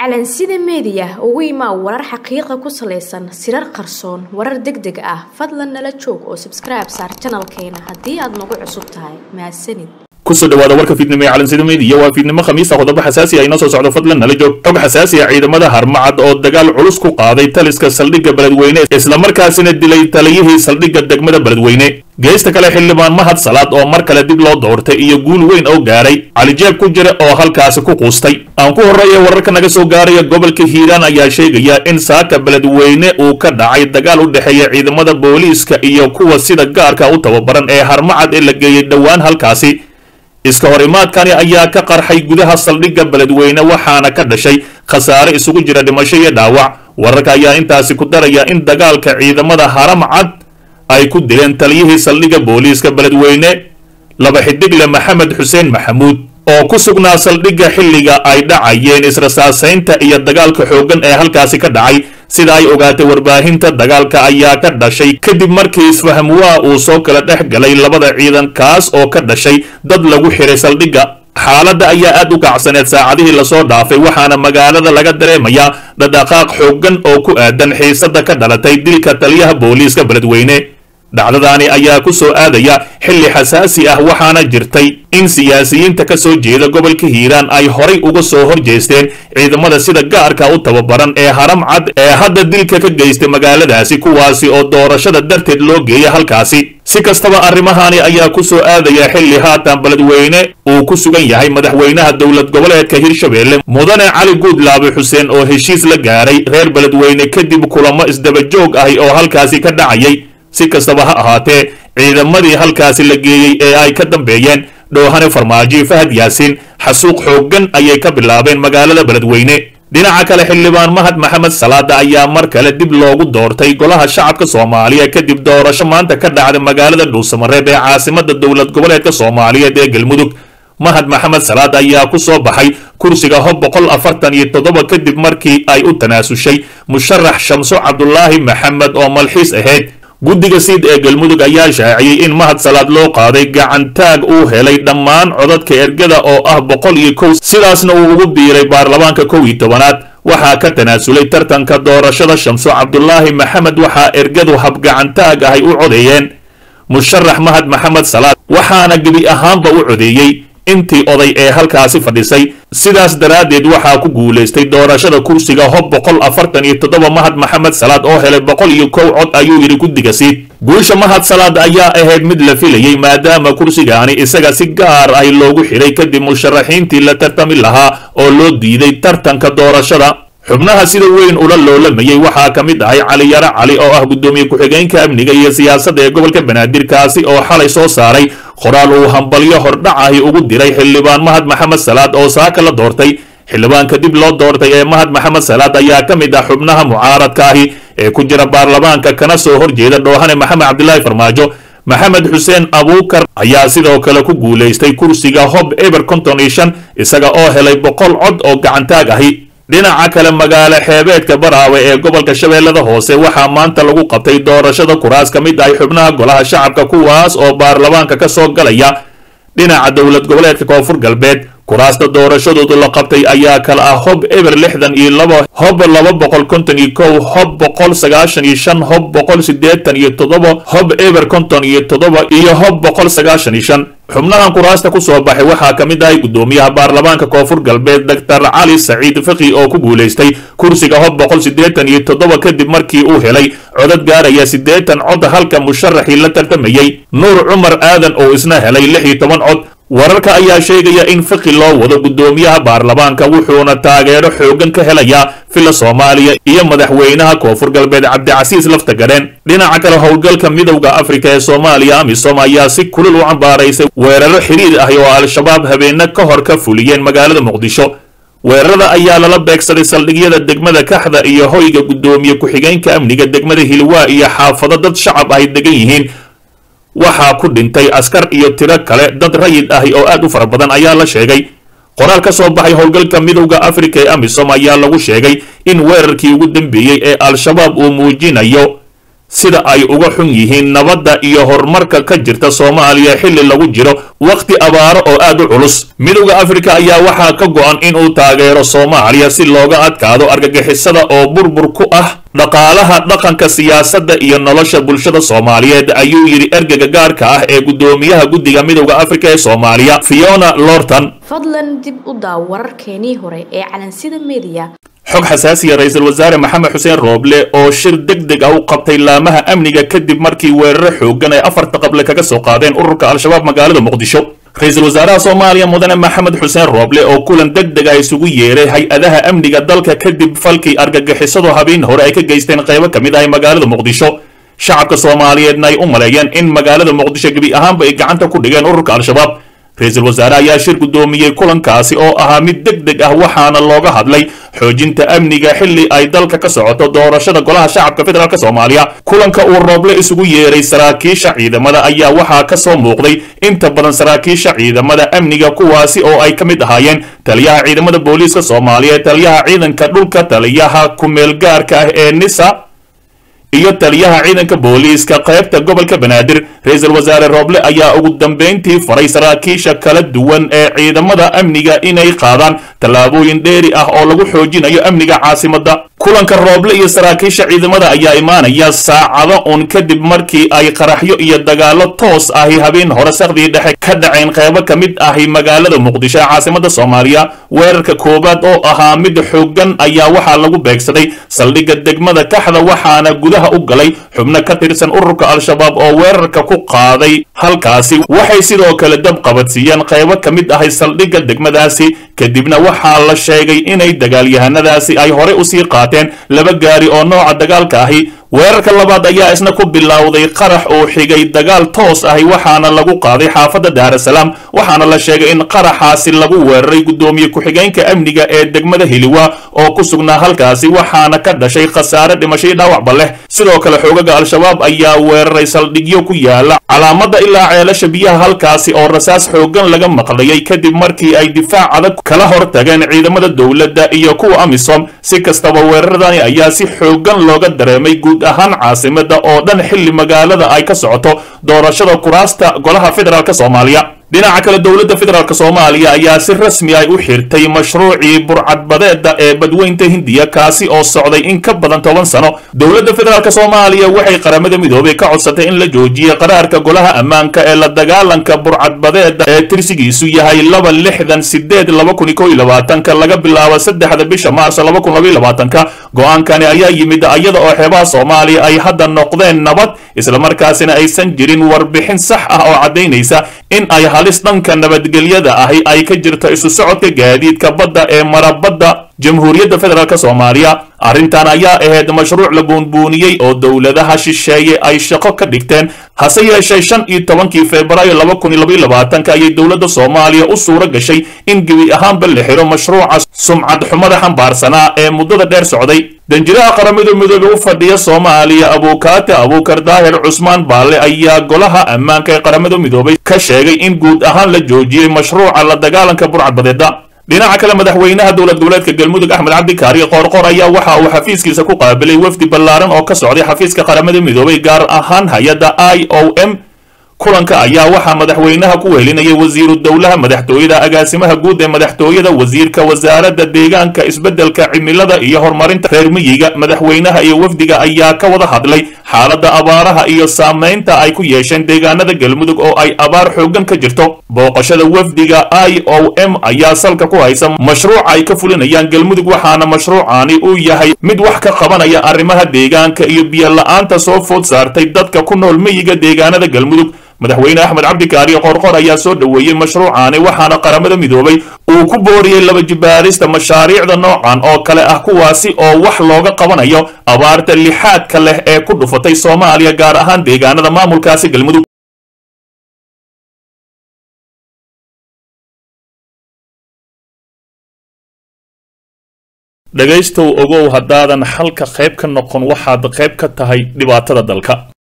calansida meediya ugu imaa warar xaqiiqa ku salaysan sirar qarsoon warar deg deg ah fadlan nala joog oo sabskribe saar janalkeena haddii aad nagu cusub tahay mahadsanid kusoo dhawaada warka fiidnimo ee calansida meediya waa fiidnimo khamiisa qodobo xasaasi ah inoo soo socdo fadlan nala joog xog xasaasi ah ciidamada harmacad oo dagaal culus ku qaaday taliska saldhigga beledweyne islamarkaasina dilay taliyihii saldhigga degmada beledweyne geesta kale xildhibaan mahad salaad oo mar kale dib loo doortay iyo guul weyn oo gaaray calijeeb ku jira oo halkaasi ku quustay aan ku horreeya wararka naga soo gaaraya gobolka hiiraan ayaa sheegaya in saaka beledweyne uu ka dhacay dagaal u dhexeeya ciidamada booliiska iyo kuwa sida gaarka u tababaran ee harmacad ee la geeyey dhowaan halkaasi iska hor imaadkani ayaa ka qarxay gudaha saldhigga beledweyne waxaana ka dhashay khasaare isugu jira dhimasho iyo dhaawac wararka ayaa intaasi ku daraya in dagaalka ciidamada haramcad ay ku dileen taliyihii saldhigga booliiska beledweyne laba xidigle maxamed xuseen maxamuud oo ku sugnaa saldhigga xilliga ay dhacayeen israsaasaynta iyo dagaalka xooggan ee halkaasi ka dhacay sida ay ogaatay warbaahinta dagaalka ayaa ka dhashay kadib markii isfahamwaa uu soo kala dhex galay labada ciidan kaas oo ka dhashay dad lagu xiray saldhigga xaaladda ayaa aad u kacsaneed saacadihii lasoo dhaafay waxaana magaalada laga dareemayaa dhadhaqaaq xooggan oo ku aadan xiisada ka dhalatay dilka taliyaha booliiska beledweyne dhacdadaani ayaa ku soo aadaya xilli xasaasi ah waxaana jirtay in siyaasiyiinta ka soo jeeda gobolka hiiraan ay horay uga soo hor jeesteen ciidamada sida gaarka u tababaran ee haram cad ee hadda dilka ka geystay magaaladaasi kuwaasi oo doorashada darteed loo geeya halkaasi si kastaba arrimahani ayaa ku soo aadaya xilli haatan beledweyne uu ku sugan yahay madaxweynaha dowlad goboleedka hirshabeelle mudane cali guudlaabe xuseen oo heshiis la gaaray reer beledweyne kadib kulamo isdabajoog ahi oo halkaasi ka dhacayay si kastaba ha ahaatee ciidamadii halkaasi la geeyey ee ay ka dambeeyeen dhoohane farmaajo fahad yaasiin xasuuq xooggan ayay ka bilaabeen magaalada beledweyne dhinaca kale xildhibaan mahad maxamed salaada ayaa mar kale dib loogu doortay golaha shacabka soomaaliya kadib doorasho maanta ka dhacday magaalada dhuusamareeb ee caasimada dowlad goboleedka soomaaliyeed ee galmudug mahad maxamed salaad ayaa ku soo baxay kursiga hob boqol afartan iyo toddoba kadib markii ay u tanaasushay musharax shamso cabdulaahi maxamed oo malxiis ahayd guddiga siid ee galmudug ayaa shaaciyey in mahad salaad loo qaaday gacantaag uu helay dhammaan codadka ergada oo ah boqol iyo kow sidaasna uu ugu biiray baarlamaanka kow iyo tobanaad waxaa ka tanaasulay tartanka doorashada shamso cabdulaahi maxamed waxaa ergadu habgacantaag ahay u codeeyeen musharax mahad maxamed salaad waxaana gebi ahaanba u codeeyey intii oday ee halkaasi fadhisay sidaas daraaddeed waxaa ku guulaystay doorashada kursiga hob boqol afartan iyo toddoba mahad maxamed salaad oo helay boqol iyo kow cod ayuu yidhi guddiga siid guusha mahad salaad ayaa ahayd mid la filayey maadaama kursigaani isaga si gaar ah loogu xidhay kadib musharaxiintii la tartami lahaa oo loo diiday tartanka doorashada xubnaha sida weyn ula loolamayey waxaa ka mid ahay cali yaro cali oo ah guddoomiye ku-xigeenka amniga iyo siyaasadda ee gobolka banaadir kaasi oo xalay soo saaray qoraal uu hambalyo hordhac ahi ugu diray xildhibaan mahad maxamed salaad oo saaka la doortay xildhibaanka dib loo doortay ee mahad maxamed salaad ayaa ka mid ah xubnaha mucaaradka ahi ee ku jira baarlamaanka kana soo horjeeda dhoohane maxamed cabdilaahi farmaajo maxamed xuseen abuukar ayaa sidoo kale ku guulaystay kursiga hob eber konton iyo shan isaga oo helay boqol cod oo gacantaag ahi dhinaca kale magaalo xeebeedka baraawe ee gobolka shabeellada hoose waxaa maanta lagu qabtay doorashada kuraas ka mid ahay xubnaha golaha shacabka kuwaas oo baarlamaanka ka soo galaya dhinaca dowlad goboleedka koonfur galbeed kuraasta doorashadoodu la qabtay ayaa kala ah hob eber lixdan iyo laba hob laba boqol konton iyo kow hob boqol sagaashan iyo shan hob boqol siddeetan iyo toddoba hob eber konton iyo toddoba iyo hob boqol sagaashan iyo shan xubnahan kuraasta ku soo baxay waxaa ka mid ahay guddoomiyaha baarlamaanka koonfur galbeed doctor cali saciid faki oo ku guulaystay kursiga hob boqol siddeetan iyo toddoba kadib markii uu helay codad gaaraya siddeetan cod halka musharaxii la tartamayey nuur cumar aadan oo isna helay lix iyo toban cod wararka ayaa sheegaya in faki loo wado guddoomiyaha baarlamaanka wuxuuna taageero xooggan ka helayaa fila soomaaliya iyo madaxweynaha koonfur galbeed cabdicasiis laftagadheen dhinaca kale howlgalka midowda afrika ee soomaaliya amisom ayaa si kulul u cambaaraysay weeraro xiriir ah oo al-shabaab habeena ka hor ka fuliyeen magaalada muqdisho weerarada ayaa lala beegsaday saldhigyada degmada kaxda iyo hoyga guddoomiye ku-xigeenka amniga degmada hilwaa iyo xaafado dad shacab ay degan yihiin waxaa ku dhintay askar iyo tiro kale dad rayid ahi oo aad u fara badan ayaa la sheegay qoraal ka soo baxay howlgalka midowda afrika ee amisom ayaa lagu sheegay in weerarkii ugu dambeeyey ee al-shabaab uu muujinayo sida ay uga xun yihiin nabadda iyo horumarka ka jirta soomaaliya xilli lagu jiro wakhti abaaro oo aad u culus midowda afrika ayaa waxaa ka go-an inuu taageero soomaaliya si looga adkaado argagixisada oo burbur ku ah dhaqaalaha dhaqanka siyaasadda iyo nolosha bulshada soomaaliyeed ayuu yidhi ergega gaarka ah ee guddoomiyaha guddiga midowda afrika ee soomaaliya fiona lorton fadlan dib u daaw wararkeenii hore ee calansida mediya xog xasaasiya ra-iisul wasaare maxamed xuseen rooble oo shir deg deg ah u qabtay laamaha amniga kadib markii weeraro xoogan ay afarta qable kaga soo qaadeen ururka al-shabaab magaalada muqdisho ra-iisul wasaaraha soomaaliya mudane maxamed xuseen rooble oo kulan deg deg ah isugu yeeray hay-adaha amniga dalka kadib falkii argagixisadu habeen hore ay ka geysteen qaybo ka mid ah magaalada muqdisho shacabka soomaaliyeedna ay u maleeyeen in magaalada muqdisho gebi ahaanba ay gacanta ku dhigeen ururka al-shabaab ra-iisul wasaare ayaa shir guddoomiyey kulankaasi oo ahaa mid deg deg ah waxaana looga hadlay xoojinta amniga xilli ay dalka ka socoto doorashada golaha shacabka federaalk soomaaliya kulanka uu rooble isugu yeeray saraakiisha ciidamada ayaa waxaa ka soo muuqday inta badan saraakiisha ciidamada amniga kuwaasi oo ay ka mid ahaayeen taliyaha ciidamada booliiska soomaaliya taliyaha ciidanka dhulka taliyaha ku-meelgaarka ah ee nisa iyo taliyaha ciidanka booliiska qaybta gobolka banaadir ra-iisul wasaare rooble ayaa ugu dambeyntii faray saraakiisha kala duwan ee ciidamada amniga inay qaadaan tallaabooyin dheeri ah oo lagu xoojinayo amniga caasimadda kulanka rooble iyo saraakiisha ciidamada ayaa imaanaya saacado un kadib markii ay qaraxyo iyo dagaalo toos ahi habeen hore sakhdii dhexe ka dhaceen qaybo ka mid ahi magaalada muqdisho ee caasimada soomaaliya weerarka koowaad oo ahaa mid xoogan ayaa waxaa lagu beegsaday saldhigga degmada kaxda waxaana gudaha u galay xubno ka tirsan ururka al-shabaab oo weerarka ku qaaday halkaasi waxay sidoo kale dab qabadsiiyeen qaybo ka mid ahay saldhigga degmadaasi kadibna waxaa la sheegay inay dagaalyahanadaasi ay horey usii qaateen laba gaari oo nooca dagaalka ahi weerarka labaad ayaa isna ku bilowday qarax uu xigay dagaal toos ahi waxaana lagu qaaday xaafadda daarasalaam waxaana la sheegay in qaraxaasi lagu weeraray guddoomiye ku-xigeenka amniga ee degmada hiliwa oo ku sugnaa halkaasi waxaana ka dhashay khasaare dhimashay dhaawacba leh sidoo kale xoogaga al-shabaab ayaa weeraray saldhigyo ku yaala calaamada ilaa ceelasha biyaha halkaasi oo rasaas xoogan laga maqlayay kadib markii ay difaac adag kala hor tageen ciidamada dowladda iyo kuwa amisom si kastaba weeraradani ayaa si xoogan looga dareemay guud ahaan caasimada oo dhan xilli magaalada ay ka socoto doorashada kuraasta golaha federaalk soomaaliya dhinaca kale dowladda federaalk soomaaliya ayaa si rasmi ay u xirtay mashruucii burcadbadeeda ee badweynta hindiya kaasi oo socday in ka badan toban sano dowladda federaalk soomaaliya waxay qaramada midoobay ka codsatay in la joojiyo qaraarka golaha ammaanka ee la dagaalanka burcadbadeeda ee tirsigiisu yahay laba lixdan sideed laba kun iyo kow iyo labaatanka laga bilaabo saddexda bisha maarso laba kun laba iyo labaatanka go-aankani ayaa yimid iyada oo xeebaha soomaaliya ay hadda noqdeen nabad islamarkaasina aysan jirin warbixin sax ah oo caddaynaysa in ay halis dhanka nabadgelyada ahi ay ka jirto isu socodka gaadiidka badda ee marabadda jamhuuriyadda federaalk soomaaliya arrintan ayaa ahayd mashruuc la buunbuuniyey oo dowladaha shisheeye ay shaqo ka dhigteen hase yeeshee shan iyo tobankii febraayo laba kun iyo laba iyo labaatanka ayay dowladda soomaaliya u suuro gashay in gebi ahaanba la xiro mashruuca sumcad xumada xambaarsanaa ee muddada dheer socday danjiraha qaramada midoobe u fadhiya soomaaliya abuukaate abuukar daahir cusmaan baalle ayaa golaha ammaanka ee qaramada midoobay ka sheegay in guud ahaan la joojiyey mashruuca la dagaalanka burcadbadeeda dhinaca kale madaxweynaha dowlad goboleedka galmudug axmed cabdikaari qoorqor ayaa waxa uu xafiiskiisa ku qaabilay wafdi ballaaran oo ka socday xafiiska qaramada midoobay gaar ahaan hay-adda i o m kulanka ayaa waxaa madaxweynaha ku wehelinayay wasiiru dowlaha madaxtooyada agaasimaha guud ee madaxtooyada wasiirka wasaaradda deegaanka isbeddelka cimilada iyo horumarinta reer miyiga madaxweynaha iyo wafdiga ayaa ka wada hadlay xaaladda abaaraha iyo saamaynta ay ku yeesheen deegaanada galmudug oo ay abaar xooggan ka jirto booqashada wafdiga i o m ayaa salka ku haysa mashruuca ay ka fulinayaan galmudug waxaana mashruucani uu yahay mid wax ka qabanaya arrimaha deegaanka iyo biyo-la-aanta soo food saartay dadka ku nool miyiga deegaanada galmudug madaxweyne axmed cabdikaari qorqor ayaa soo dhoweeyey mashruucani waxaana qaramada midoobay uu ku booriyey laba jibaarista mashaariicda noocan oo kale ah kuwaasi oo wax looga qabanayo abaarta lixaadka leh ee ku dhufatay soomaaliya gaar ahaan deegaanada maamulkaasi galmudug dhegaystow ogow haddaadan xalka qayb ka noqon waxaad qayb ka tahay dhibaatada dalka